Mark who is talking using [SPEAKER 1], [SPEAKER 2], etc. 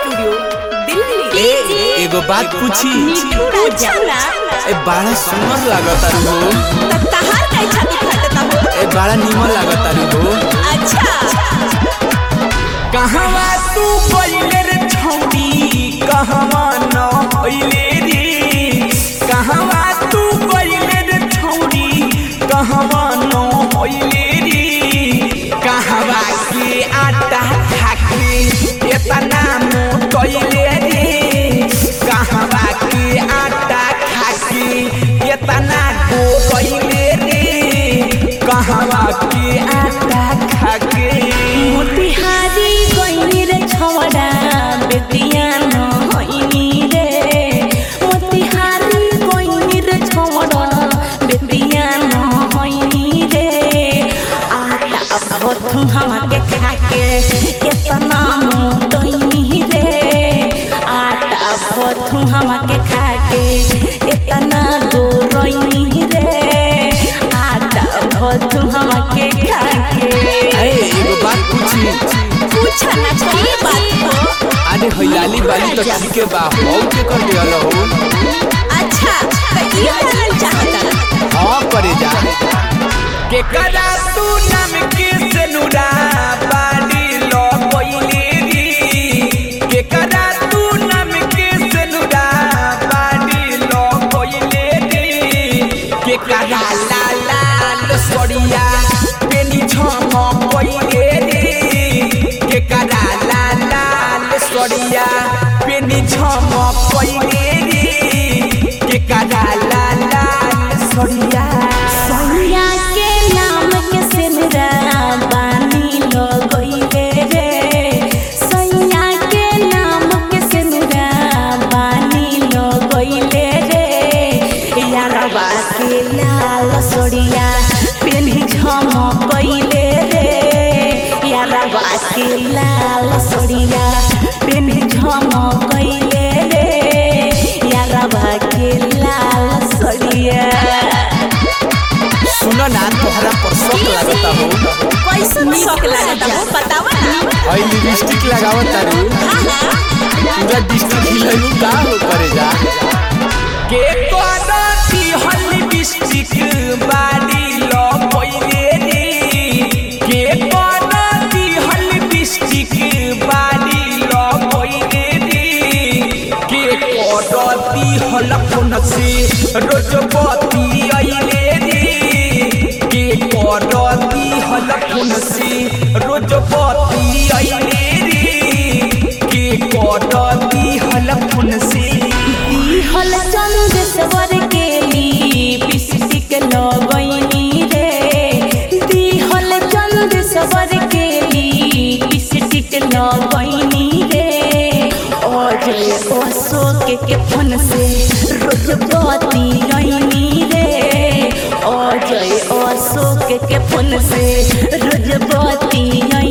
[SPEAKER 1] studio Delhi
[SPEAKER 2] ए एगो बात पूछी
[SPEAKER 1] पूछा ना
[SPEAKER 2] ए बड़ा सुंदर लागता हो
[SPEAKER 1] त तहार काहे छाती फटता हो
[SPEAKER 2] ए बड़ा निमन लागता हो
[SPEAKER 1] अच्छा
[SPEAKER 2] कहवा तू पहिले रे छौड़ी कहवा न पहिले रे कहवा तू पहिले रे छौड़ी कहवा न पहिले रे कहवा के आटा खाके एतना मोटैले रे कहवा के आटा खाके एतना गोगैले रे कहवा के आटा खाके
[SPEAKER 1] मोतिहारी गइनी रे छवड़ा बेतिया न होइनी रे मोतिहारी गइनी रे छवड़ा बेतिया न होइनी रे आटा भथु हमके खाके केतना मोटइनी रे आटा भथु हमके खाके केतना गोरइनी रे आटा भथु हमके खाके
[SPEAKER 2] अरे एगो बात पूछी
[SPEAKER 1] पूछा ना की बात हो
[SPEAKER 2] अरे हइलाली बाली तो ठीक है बा हो के कर दियल हो
[SPEAKER 1] अच्छा तो ये जानल चाहता
[SPEAKER 2] हां करे जा के कदा तू नाम के सेनुरा बाली लो कोइले री के कदा तू नाम के सेनुरा बाली लो कोइले री के कदा ला ला लो सड़िया पेनी छम कोइले री के कदा ला ला लो सड़िया पेनी छम कोइले री के कदा ला ला लो सड़िया
[SPEAKER 1] सैया के नाम के सिमरा बानी लो गइले रे सैया के नाम के सिमरा बानी लो गइले रे यारवा के लाल सोड़िया पेन्ही झम गइले रे यारवा के लाल सोड़िया पेन्ही झम गइले रे यारवा के लाल सोड़िया
[SPEAKER 2] सुनो ना तोहरा पर शौक लागता हो
[SPEAKER 1] कैसन शौक लागता हो बतावा ना
[SPEAKER 2] हई लिपस्टिक लगावत तारू पूरा डिस्ट्रिक्ट हिलनु का हो करे जा के कोनती हल लिपस्टिक बाडी लो पहिले रे के कोनती हल लिपस्टिक बाडी लो पहिले रे के कोनती हल फोन से रोज बती आइले रे के करती हल फोन से रोज बती आइले रे के करती हल फोन से
[SPEAKER 1] हल चंद सवर के लिपस्टिक लगैनी रे दिहल चंद सवर के लिपस्टिक लगैनी रे अजय अशोक के फोन से रोज बती आइनी रे अजय अशोक के फोन से रोज बती